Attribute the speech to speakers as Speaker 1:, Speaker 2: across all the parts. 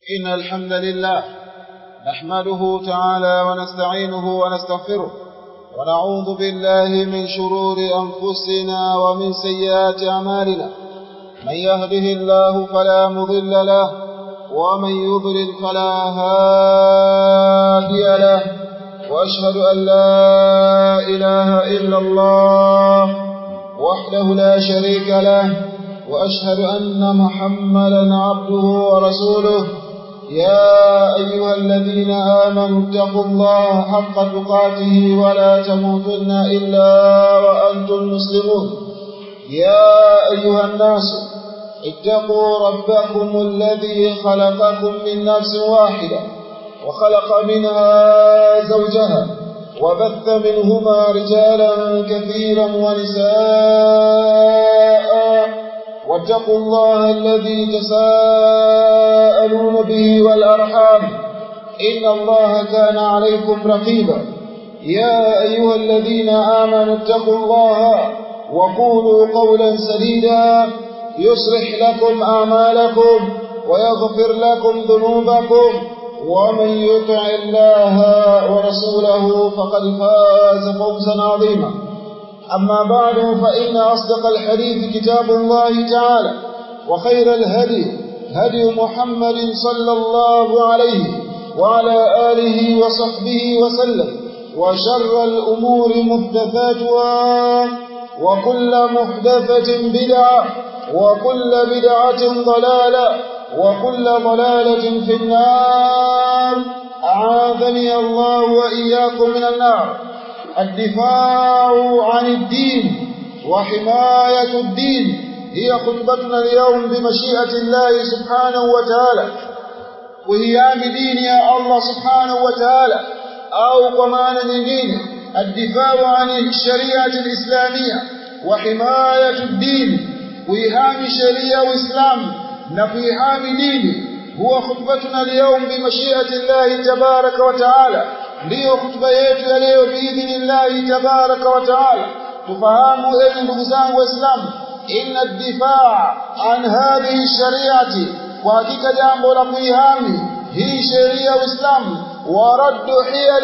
Speaker 1: إن الحمد لله نحمده تعالى ونستعينه ونستغفره ونعوذ بالله من شرور أنفسنا ومن سيئات أعمالنا من يهده الله فلا مضل له ومن يضلل فلا هادي له وأشهد أن لا إله إلا الله وحده لا شريك له وأشهد أن محمدا عبده ورسوله يا أيها الذين آمنوا اتقوا الله حق تقاته ولا تموتن إلا وأنتم مسلمون يا أيها الناس اتقوا ربكم الذي خلقكم من نفس واحدة وخلق منها زوجها وبث منهما رجالا كثيرا ونساء واتقوا الله الذي تساءلون به والأرحام إن الله كان عليكم رقيبا يا أيها الذين آمنوا اتقوا الله وقولوا قولا سديدا يصلح لكم أعمالكم ويغفر لكم ذنوبكم ومن يطع الله ورسوله فقد فاز فوزا عظيما أما بعد فإن أصدق الحديث كتاب الله تعالى وخير الهدي هدي محمد صلى الله عليه وعلى آله وصحبه وسلم وشر الأمور محدثاتها وكل محدثة بدعة وكل بدعة ضلالة وكل ضلالة في النار أعاذني الله وإياكم من النار الدفاع عن الدين وحماية الدين هي خطبتنا اليوم بمشيئة الله سبحانه وتعالى وهيام دين يا الله سبحانه وتعالى أو كمان نجين الدفاع عن الشريعة الإسلامية وحماية الدين وإيهام شريعة وإسلام نفيهام دين هو خطبتنا اليوم بمشيئة الله تبارك وتعالى ndiyo hutuba yetu ya leo biidhnillahi tabaraka wa taala tufahamu enyi ndugu zangu waislamu inna difaa an hadhihi shariati kwa hakika jambo la kuihami hii sheria ya uislamu wa raddu hiyali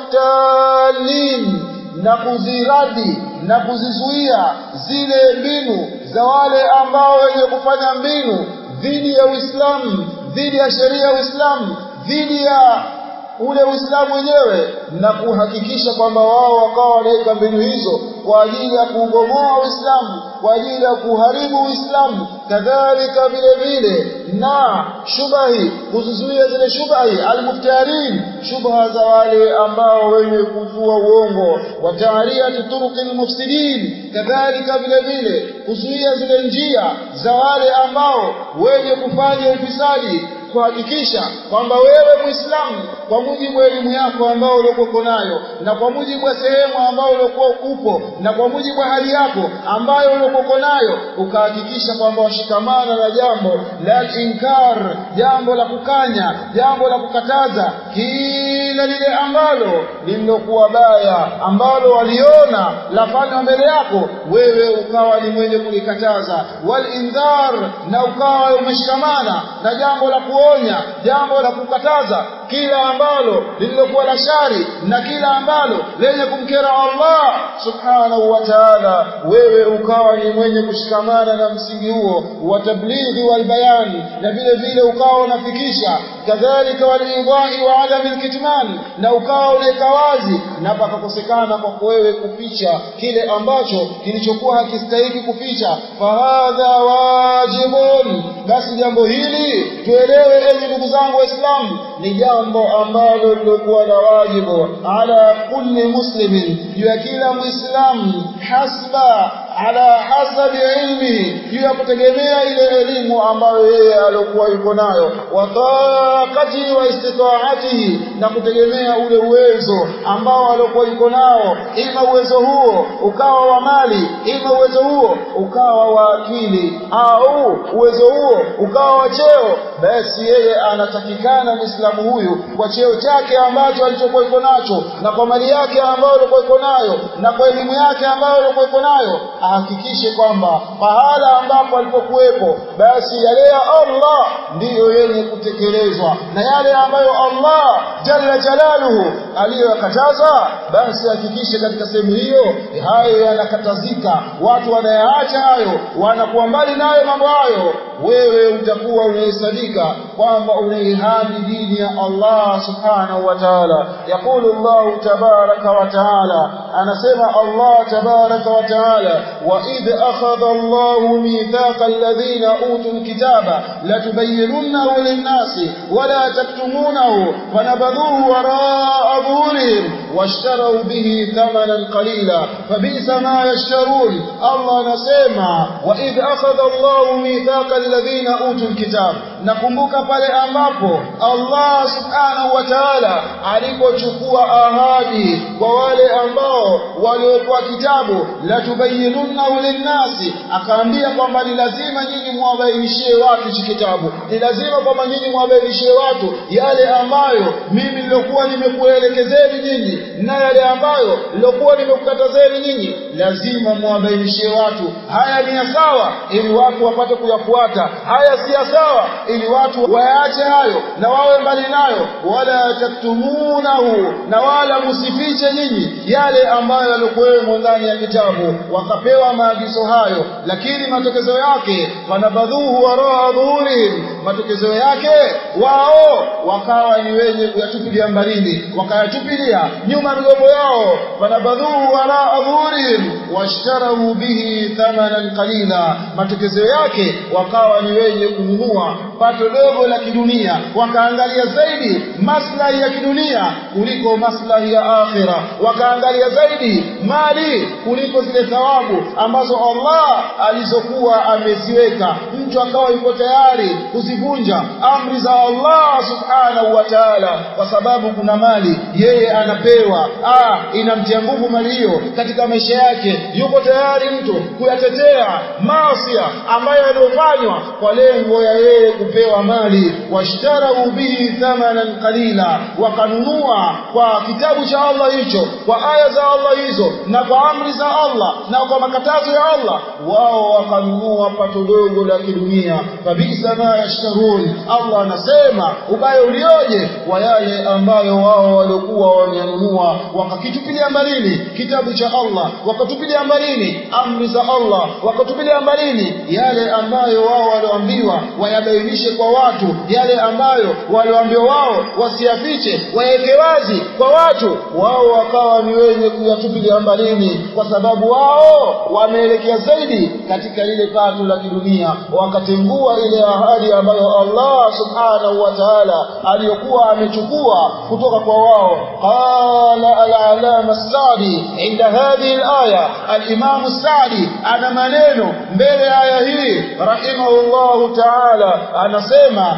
Speaker 1: almuhtalin na kuziradi na kuzizuia zile mbinu za wale ambao wenye kufanya mbinu dhidi ya uislamu dhidi ya sheria ya uislamu dhidi ya ule Uislamu wenyewe na kuhakikisha kwamba wao wakawa wanaweka mbinu hizo kwa ajili ya kuugomoa Uislamu, kwa ajili ya kuharibu Uislamu, kadhalika vile vile na shubahi, kuzuia zile shubahi almuftarin, shubha za wale ambao wenye kuzua uongo, wa taariyati turuqi almufsidin, kadhalika vile vile kuzuia zile njia za wale ambao wenye kufanya ufisadi kuhakikisha kwamba wewe Muislamu kwa mujibu wa elimu yako ambao uliokuwa nayo na kwa mujibu wa sehemu ambao uliokuwa upo na kwa mujibu wa hali yako ambayo uliokuwa nayo ukahakikisha kwamba washikamana na jambo la inkar, jambo la kukanya, jambo la kukataza kila lile ambalo lililokuwa baya ambalo waliona lafanywa mbele yako, wewe ukawa ni mwenye kulikataza, wal indhar, na ukawa umeshikamana na jambo la kuonya, jambo la kukataza kila ambalo lililokuwa la shari na kila ambalo lenye kumkera Allah subhanahu wa ta'ala, wewe ukawa ni mwenye kushikamana na msingi huo wa tablighi wal bayan, na vile vile ukawa unafikisha kadhalika walidhahi wa adami alkitman, na ukawa unaweka wazi na pakakosekana kwako wewe kuficha kile ambacho kilichokuwa hakistahiki kuficha. Fahadha wajibun, basi jambo hili tuelewe, enyi ndugu zangu Waislamu, ni jambo ambalo lilokuwa la wajibu ala kulli muslimin, juu ya kila Muislamu, hasba ala hasabi ilmi, juu ya kutegemea ile elimu ambayo yeye aliokuwa yuko nayo, wa taqati wa istitaatihi, na kutegemea ule uwezo ambao aliokuwa yuko nao, ima uwezo huo ukawa wa mali, ima uwezo huo ukawa wa akili, au uwezo huo ukawa wa cheo, basi yeye anatakikana Muislamu huyu kwa cheo chake ambacho alichokuwa iko nacho na kwa mali yake ambayo alikuwa iko nayo na kwa elimu yake ambayo alikuwa iko nayo ahakikishe kwamba pahala ambapo alipokuwepo basi yale ya Allah ndiyo yenye kutekelezwa na yale ambayo Allah jalla jalaluhu aliyoyakataza basi hakikishe katika sehemu hiyo hayo yanakatazika watu wanayaacha hayo wanakuwa mbali nayo mambo hayo wewe utakuwa unahesabika kwamba unaihami dini ya Allah subhanahu wa ta'ala yaqulu Allah tabaraka wa ta'ala anasema Allah tabaraka wa ta'ala wa idh akhadha Allah mithaqa alladhina utul kitaba latubayyinunahu lin-nasi wa la taktumunahu fanabadhuhu wara'a dhuhurihim واشتروا به ثمنا قليلا فبئس ما يشترون الله anasema وإذ أخذ الله ميثاق الذين أوتوا الكتاب nakumbuka pale ambapo Allah subhanahu wa ta'ala alipochukua ahadi kwa wale ambao waliopewa kitabu la tubayyinuna linnasi akaambia kwamba ni lazima nyinyi muwabainishie watu hichi kitabu ni lazima kwamba nyinyi muwabainishie watu yale ambayo mimi nilokuwa nimekuelekezeni nyinyi na yale ambayo nilokuwa nimekukatazeni nyinyi lazima muwabainishie watu haya ni ya sawa ili watu wapate kuyafuata haya si ya sawa ili watu wayaache hayo na wawe mbali nayo wala taktumunahu na wala musifiche nyinyi yale ambayo yalikuwemo ndani ya kitabu wakapewa maagizo hayo lakini matokezo yake wanabadhuhu waraa dhuhurihim matokezo yake wao wakawa ni wenye kuyatupilia mbalini wakayatupilia nyuma migongo yao wanabadhuhu waraa dhuhurihim washtarau bihi thamanan qalila matokezo yake wakawa ni wenye kununua pato dogo la kidunia wakaangalia zaidi maslahi ya kidunia kuliko maslahi ya akhira wakaangalia zaidi mali kuliko zile thawabu ambazo Allah alizokuwa ameziweka mtu akawa yuko tayari kuzivunja amri za Allah subhanahu wa ta'ala kwa sababu kuna mali yeye anapewa ah inamtia nguvu mali hiyo katika maisha yake yuko tayari mtu kuyatetea maasi ambayo yaliyofanywa kwa lengo ya yeye kupewa mali washtarau bihi thamanan qalila wakanunua kwa kitabu cha Allah hicho kwa aya za Allah hizo na kwa amri za Allah na kwa makatazo ya Allah wao wakanunua pato dogo la kidunia kabisa ma yashtarun Allah anasema ubaya ulioje wa yale ambayo wao waliokuwa wameyanunua wakakitupilia mbalini kitabu cha Allah wakatupilia mbalini amri za Allah wakatupilia mbalini yale ambayo wao walioambiwa wayabainishe kwa watu yale ambayo walioambiwa wao wasiyafiche waweke wazi kwa watu wao wakawa ni wenye kuyatupilia mbalini kwa sababu wao wameelekea zaidi katika lile pato la kidunia wakatengua ile ahadi ambayo Allah subhanahu wa ta'ala aliyokuwa amechukua kutoka kwa wao qala al-alama as-sadi inda hadhihi al-aya al-imam as-sadi ana maneno mbele ya aya hii rahimahullahu ta'ala anasema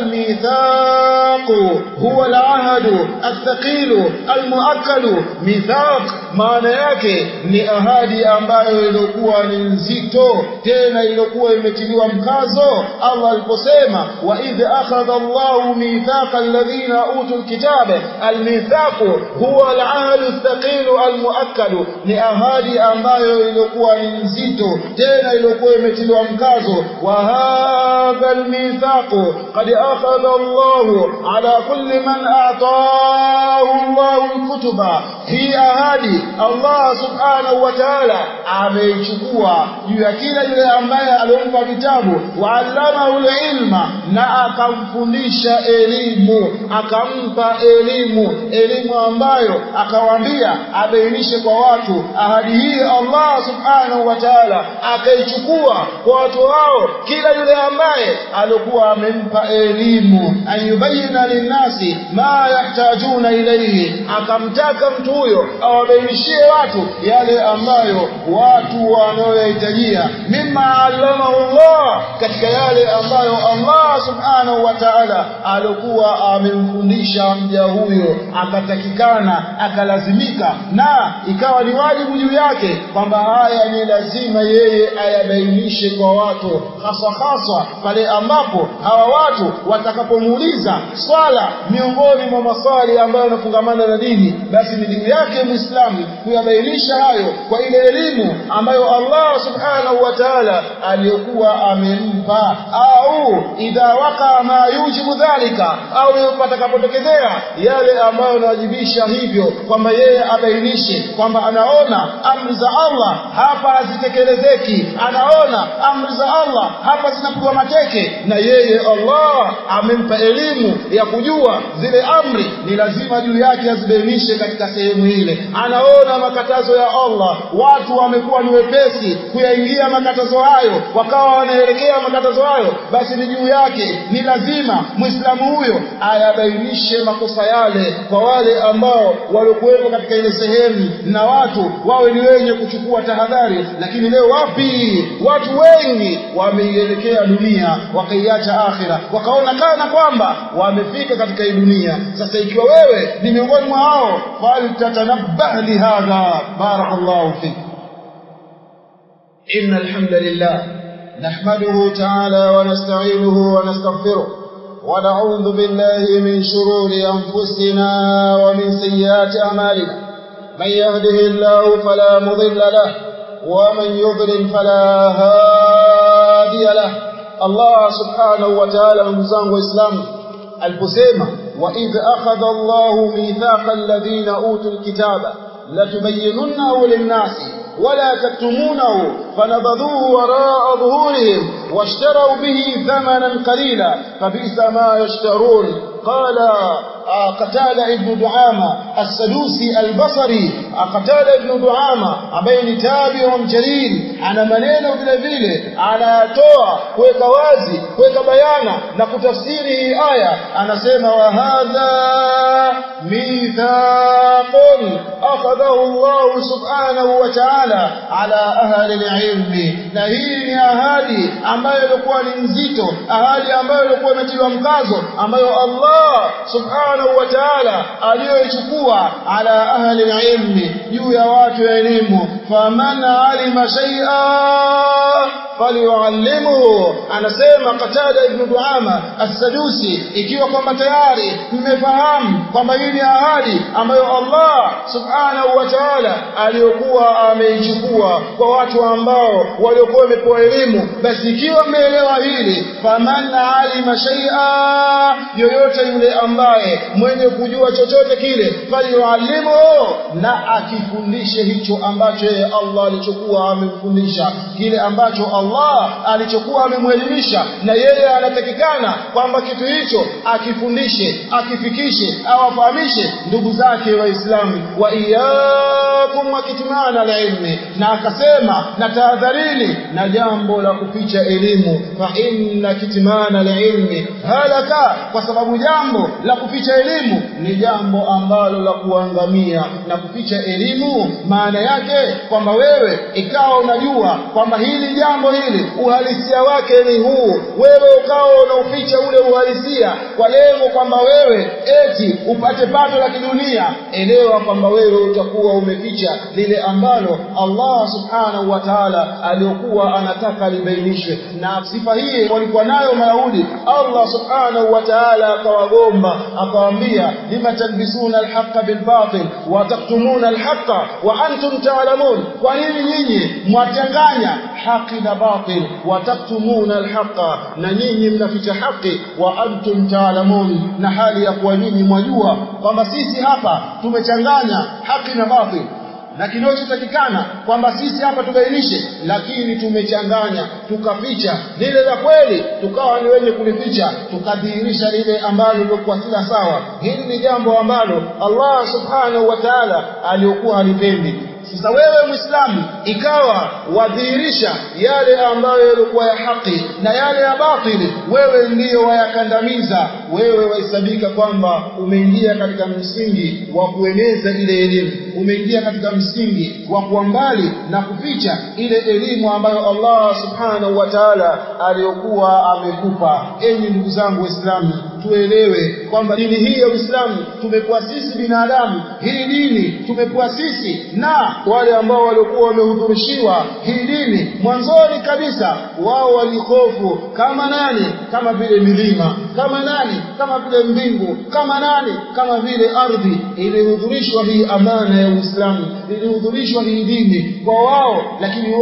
Speaker 1: الميثاق هو العهد الثقيل المؤكد ميثاق maana yake ni ahadi ambayo ilikuwa ni nzito tena ilikuwa imetiliwa mkazo Allah aliposema wa idh akhadha Allahu mithaqa alladhina utul kitaba almithaqu huwa alahdu athaqilu almuakkadu ni ahadi ambayo ilikuwa ni nzito tena ilikuwa imetiliwa mkazo wa hadha almithaqu qad akhadha Allahu ala kulli man ataahu Allahu alkutuba hii ahadi Allah subhanahu wa ta'ala ameichukua juu ya kila yule ambaye aliyompa vitabu wa'allamahu ilma na akamfundisha elimu akampa elimu elimu ambayo akawaambia abainishe kwa watu ahadi hii Allah subhanahu wa ta'ala akaichukua kwa watu hao kila yule ambaye alikuwa amempa elimu ayubayina linnasi ma yahtajuna ilayhi akamtaka mtu huyo awabainishie watu yale ambayo watu wanayohitajia mimma allamahu Allah katika yale ambayo Allah Allah subhanahu wa ta'ala alikuwa amemfundisha mja huyo akatakikana akalazimika na ikawa ni wajibu juu yake kwamba haya ni lazima yeye ayabainishe kwa watu hasa hasa pale ambapo hawa watu watakapomuuliza swala miongoni mwa maswali ambayo yanafungamana na dini basi ni juu yake muislamu kuyabainisha hayo kwa ile elimu ambayo Allah subhanahu wa ta'ala aliyokuwa amempa au idha waka ma yujibu dhalika au patakapotokezea yale ambayo yanawajibisha hivyo kwamba yeye abainishe kwamba anaona amri za Allah hapa hazitekelezeki anaona amri za Allah hapa zinapigwa mateke na yeye Allah amempa elimu ya kujua zile amri ni lazima juu yake azibainishe katika sehemu ile anaona makatazo ya Allah watu wamekuwa ni wepesi kuyaingia makatazo hayo wakawa wanaelekea makatazo hayo basi ni juu yake ni lazima muislamu huyo ayabainishe makosa yale kwa wale ambao waliokuwepo katika ile sehemu na watu wawe ni wenye kuchukua tahadhari lakini leo wapi watu wengi wameielekea dunia wakaiacha akhira wakaona kana kwamba wamefika katika hii dunia sasa ikiwa wewe ni miongoni mwa hao faltatanabbah lihadha barakallahu fik إن الحمد لله نحمده تعالى ونستعينه ونستغفره ونعوذ بالله من شرور أنفسنا ومن سيئات أعمالنا من يهده الله فلا مضل له ومن يضلل فلا هادي له الله سبحانه وتعالى مزangu waislamu aliposema وإذ أخذ الله ميثاق الذين أوتوا الكتاب لتبيننه للناس ولا تكتمونه فنبذوه وراء ظهورهم واشتروا به ثمنا قليلا فبئس ما يشترون قال قتادة ابن دعامة السدوسي البصري قتادة ابن دعامة ambaye ni tabi'un jalil ana maneno vile vile anatoa kuweka wazi kuweka bayana na kutafsiri hii aya anasema wa hadha mithaqun akhadahu Allah subhanahu wa ta'ala ala ahli al-ilmi na hii ni ahadi ambayo ilikuwa ni nzito ahadi ambayo ilikuwa imetiliwa mkazo ambayo Allah subhanahu wa ta'ala aliyoichukua ala ahli ilmi juu ya watu wa elimu faman alima shay'a falyuallimuhu anasema Qatada ibn Duama as-Sadusi ikiwa kwamba tayari mmefahamu kwamba hii ni ahadi ambayo Allah subhanahu wa ta'ala aliyokuwa ameichukua kwa watu ambao waliokuwa wamepewa elimu basi ikiwa mmeelewa hili faman alima shay'a yoyote yule ambaye mwenye kujua chochote kile falyuallimuhu na akifundishe hicho ambacho yeye Allah alichokuwa amemfundisha kile ambacho Allah alichokuwa amemwelimisha na yeye anatakikana kwamba kitu hicho akifundishe akifikishe awafahamishe ndugu zake waislamu wa iyakum wakitmana la ilmi na akasema na tahadharini na jambo la kuficha elimu fa inna kitmana la ilmi halaka kwa sababu jambo la kuficha elimu ni jambo ambalo la kuangamia na kuficha elimu maana yake kwamba wewe ikawa unajua kwamba hili jambo hili uhalisia wake ni huu wewe ukawa unauficha ule uhalisia kwa lengo kwamba wewe eti upate pato la kidunia elewa kwamba wewe utakuwa umeficha lile ambalo Allah subhanahu wa ta'ala aliyokuwa anataka libainishwe na sifa hii walikuwa nayo Mayahudi Allah subhanahu wa ta'ala akawagomba akawaambia lima talbisuna alhaqa bilbatil wa taktumuna alhaqa wa antum ta'lamun kwa nini nyinyi mwatanganya haki na batil wa taktumuna alhaqa na nyinyi mnaficha haki wa antum ta'lamun na hali ya kuwa nyinyi mwajua kwamba sisi hapa tumechanganya haki na batil na kinachotakikana kwamba sisi hapa tubainishe lakini tumechanganya tukaficha lile la kweli tukawa ni wenye kulificha tukadhihirisha lile ambalo lilikuwa sila sawa hili ni jambo ambalo Allah subhanahu wa ta'ala aliyokuwa halipendi sasa wewe muislamu ikawa wadhihirisha yale ambayo yalikuwa ya haki na yale ya batili wewe ndiyo wayakandamiza wewe wahesabika kwamba umeingia katika msingi wa kueneza ile elimu umeingia katika msingi wa kuwa mbali na kuficha ile elimu ambayo Allah subhanahu wa ta'ala aliyokuwa amekupa enyi ndugu zangu waislamu tuelewe kwamba dini hii ya Uislamu tumekuwa sisi binadamu hii dini tumekuwa sisi na wale ambao waliokuwa wamehudhurishiwa hii dini mwanzoni kabisa wao walikofu kama nani kama vile milima kama nani kama vile mbingu kama nani kama vile ardhi ilihudhurishwa hii amana ya Uislamu ilihudhurishwa hii dini kwa wao lakini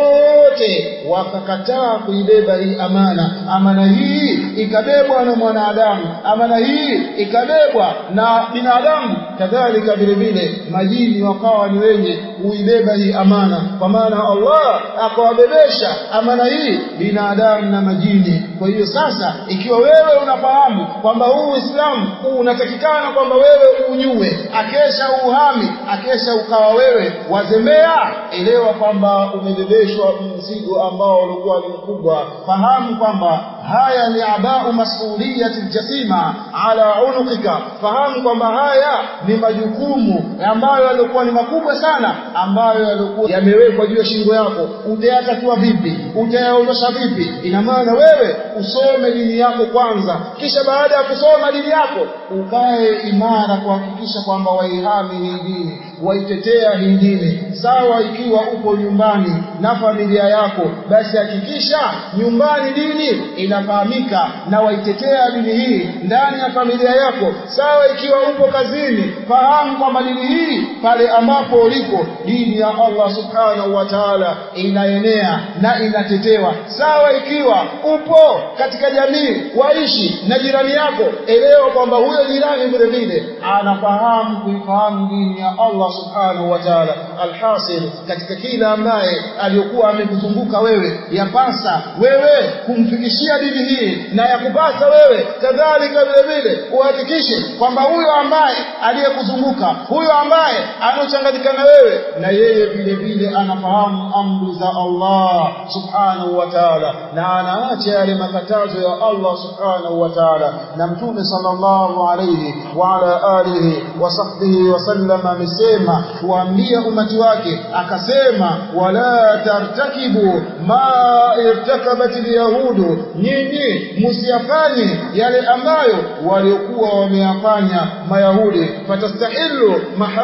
Speaker 1: wote wakakataa kuibeba hii amana amana hii ikabebwa na mwanadamu amana hii ikabebwa na binadamu kadhalika vile vile majini wakawa ni wenye kuibeba hii amana kwa maana Allah akawabebesha amana hii binadamu na majini kwa hiyo sasa ikiwa wewe unafahamu kwamba huu Uislamu unatakikana kwamba wewe unyue akesha uhami akesha ukawa wewe wazembea elewa kwamba umebebeshwa mzigo ambao ulikuwa ni mkubwa fahamu kwamba haya ni abau masuliyati jasima ala unuqika fahamu kwamba haya ni majukumu ambayo yalikuwa ni makubwa sana ambayo yalikuwa yamewekwa juu ya shingo yako utayatatua vipi utayaondosha vipi ina maana wewe usome dini yako kwanza kisha baada ya kusoma dini yako ukae imara kuhakikisha kwamba waihami hii dini waitetea hii dini sawa ikiwa upo nyumbani na familia yako basi hakikisha nyumbani dini inafahamika na waitetea dini hii ndani ya familia yako sawa ikiwa upo kazini fahamu kwamba dini hii pale ambapo ulipo dini ya Allah subhanahu wa ta'ala inaenea na inatetewa sawa ikiwa upo katika jamii waishi na jirani yako elewa kwamba huyo jirani vile vile anafahamu kuifahamu dini ya Allah subhanahu wa ta'ala alhasil katika kila ambaye aliyokuwa amekuzunguka wewe yapasa wewe kumfikishia dini hii na yakupasa wewe kadhalika vile vile uhakikishe kwamba huyo ambaye aliyekuzunguka huyo ambaye anochanganyika na wewe na yeye vile vile anafahamu amri za Allah subhanahu wa ta'ala na anaacha yale makatazo ya Allah subhanahu wa ta'ala na mtume sallallahu alayhi wa ala alihi wa sahbihi wa sallam amesema kuambia umati wake akasema wala tartakibu ma irtakabat alyahudu nyinyi msiyafanye yale ambayo waliokuwa wameyafanya mayahudi fatastahilu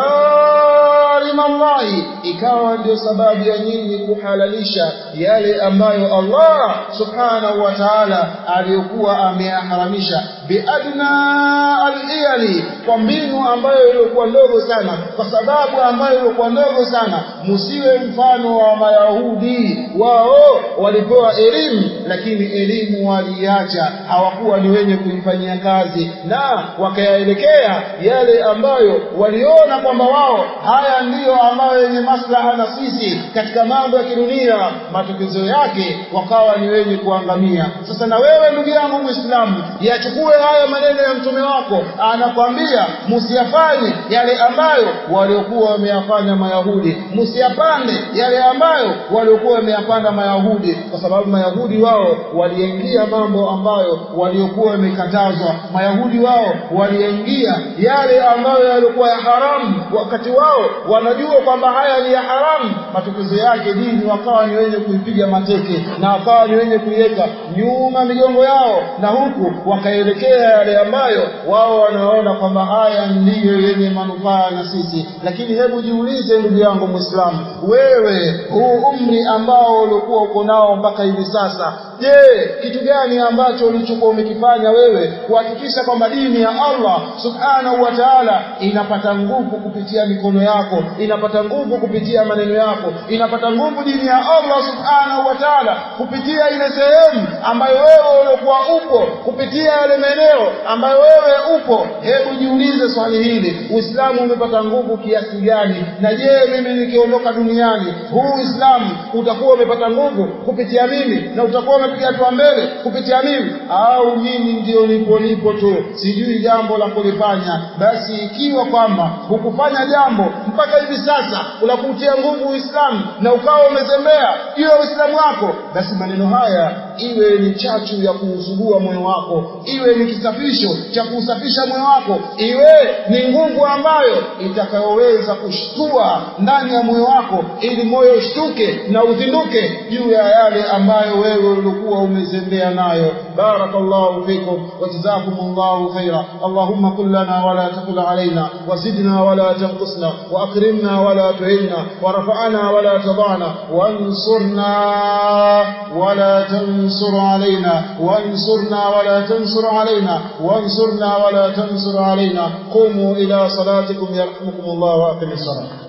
Speaker 1: maharim Allahi ikawa ndio sababu ya nyinyi kuhalalisha yale ambayo Allah subhanahu wa ta'ala aliyokuwa ameyaharamisha biadna aliyali kwa mbinu ambayo ilikuwa ndogo sana kwa sababu ambayo ilikuwa ndogo sana msiwe mfano wa mayahudi wao walipewa elimu lakini elimu waliacha hawakuwa ni wenye kuifanyia kazi na wakayaelekea yale ambayo waliona kwamba wao haya ndiyo ambayo yenye maslaha na sisi katika mambo ya kidunia matokeo yake wakawa ni wenye kuangamia sasa na wewe ndugu yangu muislamu yachukue haya maneno ya mtume wako anakwambia msiyafanye yale ambayo waliokuwa wameyafanya mayahudi msiyapande yale ambayo waliokuwa wameyapanda mayahudi kwa sababu mayahudi wao waliingia mambo ambayo waliokuwa wamekatazwa mayahudi wao waliingia yale ambayo yalikuwa ya haramu wakati wao wanajua kwamba haya ni ya haramu matokeo yake dini wakawa ni wenye kuipiga mateke na wakawa ni wenye kuiweka nyuma migongo yao na huku wakaelekea yale ambayo wao wanaona kwamba haya ndiyo yenye manufaa na sisi lakini hebu jiulize ndugu yangu muislamu wewe huu umri ambao ulikuwa uko nao mpaka hivi sasa je kitu gani ambacho ulichokuwa umekifanya wewe kuhakikisha kwamba dini ya Allah subhanahu wa ta'ala inapata nguvu kupitia mikono yako inapata nguvu kupitia maneno yako inapata nguvu dini ya Allah subhanahu wa ta'ala kupitia ile sehemu ambayo wewe uliokuwa upo kupitia yale maeneo ambayo wewe upo hebu jiulize swali hili uislamu umepata nguvu kiasi gani na je mimi nikiondoka duniani huu uislamu utakuwa umepata nguvu kupitia mimi na utakuwa umepiga hatua mbele kupitia mimi au mimi ndio nipo nipo tu sijui jambo la kulifanya basi ikiwa kwamba hukufanya jambo mpaka hivi sasa unakutia nguvu Uislamu na ukawa umezembea juu ya Uislamu wako basi maneno haya iwe ni chachu ya kuusugua moyo wako iwe ni kisafisho cha kuusafisha moyo wako iwe ni nguvu ambayo itakayoweza kushtua ndani ya moyo wako ili moyo ushtuke na uzinduke juu ya yale ambayo wewe ulikuwa umezembea nayo barakallahu fikum wa jazakumullahu khaira allahumma qul lana wa la taqul alaina وزدنا ولا تنقصنا وأكرمنا ولا تهنا ورفعنا ولا تضعنا وانصرنا ولا تنصر علينا وانصرنا ولا تنصر علينا وانصرنا ولا تنصر علينا قوموا إلى صلاتكم يرحمكم الله وأقم الصلاة